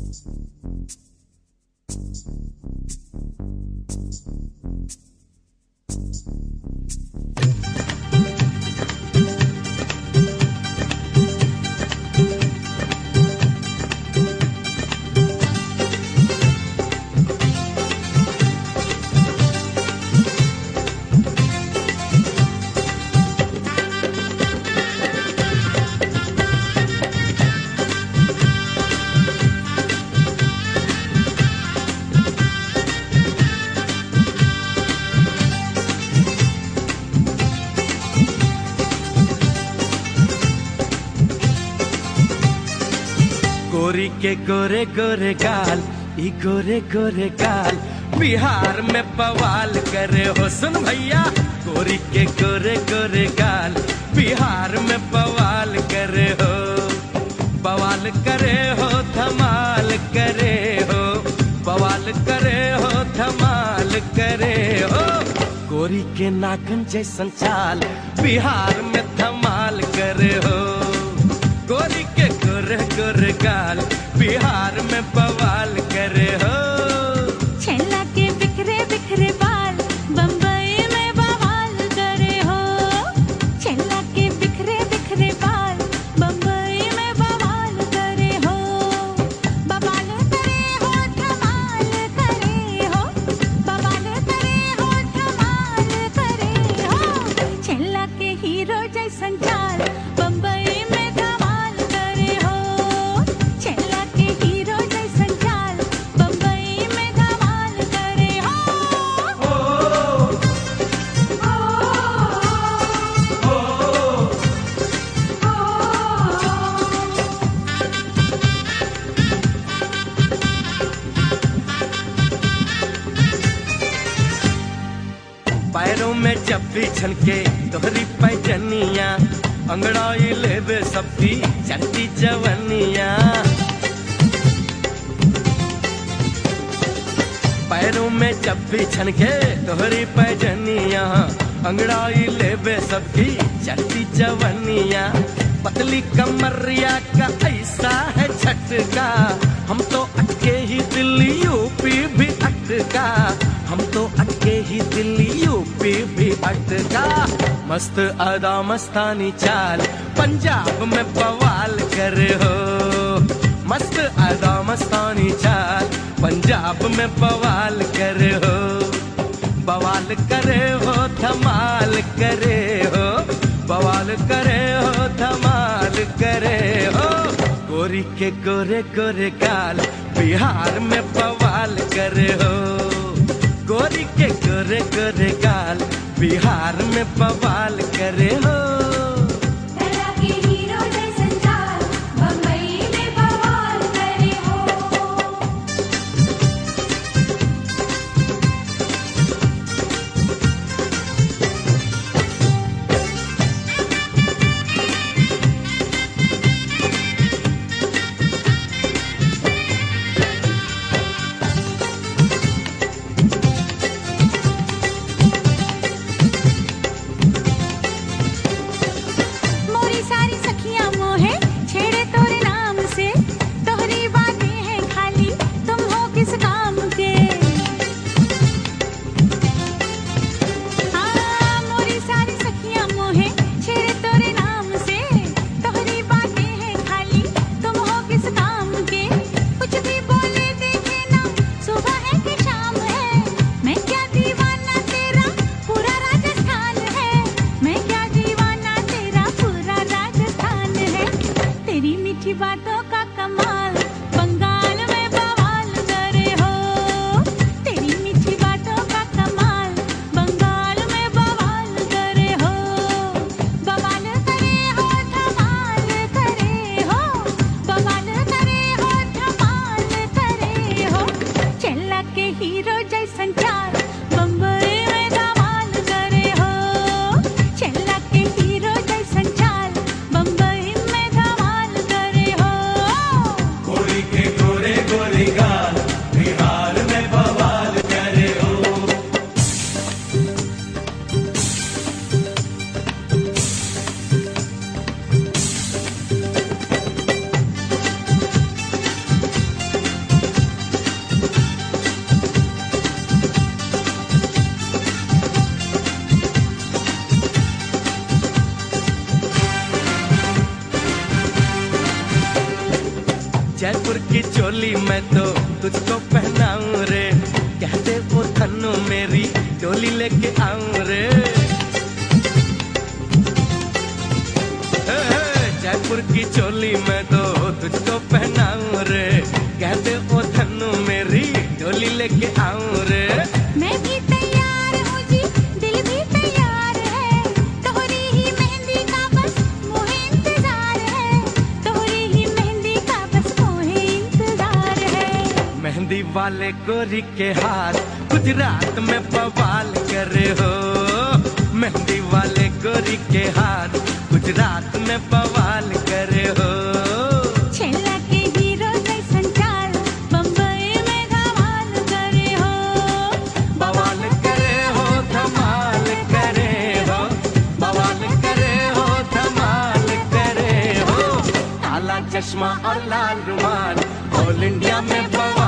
गोरी के गोरे गोरे गाल ई गोरे गोरे गाल बिहार में बवाल करे हो सुन भैया गोरी के गोरे गोरे गाल बिहार में बवाल करे हो बवाल करे हो धमाल करे हो बवाल करे हो धमाल करे हो गोरी के नाखन जैसन चाल बिहार में धमाल करे हो गोरी के गोरे गोरे गाल बिहार में बवाल करे हो छेला के बिखरे बिखरे बाल बम्बई में बवाल करे हो छेला के बिखरे बिखरे बाल बम्बई में बवाल करे हो बवाल करे हो धमाल करे हो बवाल करे हो धमाल करे हो छेला के हीरो जैसन चाल बम्बई में धमाल करे हो छेला के हीरो जैसन चाल बम्बई में धमाल करे हो पैरों में जब भी छनके तोहरी पैजनिया अंगड़ाई लेवे सबकी चलती जवनिया पैरों में जब भी छनके तोहरी पैजनिया अंगड़ाई लेवे सबकी चलती जवनिया पतली कमरिया का ऐसा है झटका हम तो अटके ही दिल्ली यूपी भी अटका हम तो अटके ही दिल्ली यूपी भी अटका मस्त अदा मस्तानी चाल पंजाब में बवाल करे हो मस्त अदा मस्तानी चाल पंजाब में बवाल करे हो बवाल करे हो धमाल करे हो बवाल करे हो धमाल करे हो गोरी के गोरे गोरे गाल बिहार में बवाल करे हो गोरी के गोरे गोरे गाल बिहार में बवाल करे हो छेला के हीरो जैसन चाल बम्बई में बवाल करे हो मोरी सारी सखियां मोहे छेड़े तोरे नाम से तोहरी बातें हैं खाली तुम हो किस काम के हाँ मोरी सारी सखियां मोहे छेड़े तोरे नाम से तोहरी बातें हैं खाली तुम हो किस काम के कुछ भी बोले देखे ना सुबह है कि शाम है मैं क्या दीवाना तेरा पूरा राजस्थान है मैं क्या दीवाना तेरा पूरा राजस्थान है तेरी मीठी बातों का कमाल बंगाल में बवाल करे हो तेरी मीठी बातों का कमाल बंगाल में बवाल करे हो बवाल करे हो धमाल करे हो बवाल करे हो धमाल करे हो चेला के हीरो जैसन चाल बम्बई में धमाल करे हो चेला के हीरो जैसन चाल बम्बई में धमाल करे हो जयपुर की चोली मैं तो तुझको पहनाऊं रे कहते वो थन्नू मेरी डोली लेके आऊं रे हे, हे, जयपुर की चोली मैं तो तुझको पहनाऊं रे कहते वो थन्नू मेरी डोली लेके आऊं रे मैं भी तैयार हूँ जी दिल भी तैयार है तोहरी ही मेहंदी का बस मोहे इंतजार है तोहरी ही मेहंदी का बस मोहे इंतजार है मेहंदी वाले गोरी के हाथ गुजरात में बवाल करे हो मेहंदी वाले गोरी के हाथ गुजरात में बवाल करे हो छेला के हीरो जैसन चाल बम्बई में धमाल करे हो बवाल करे हो धमाल करे हो बवाल करे हो धमाल करे हो काला चश्मा और लाल रुमाल ऑल इंडिया में बवाल